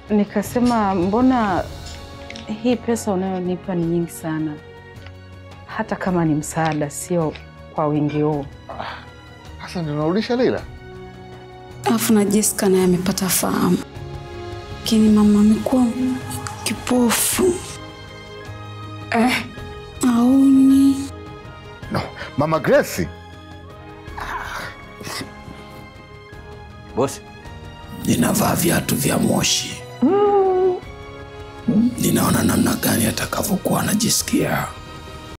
nikasema mbona hii pesa unayonipa ni nyingi sana, hata kama ni msaada, sio kwa wingi huu. Sasa ndio unarudisha Leila? Alafu na Jessica naye amepata fahamu, lakini mama amekuwa kipofu Eh, aoni. no. Mama Grace, Bosi, ninavaa viatu vya moshi. Ninaona namna gani atakavyokuwa anajisikia.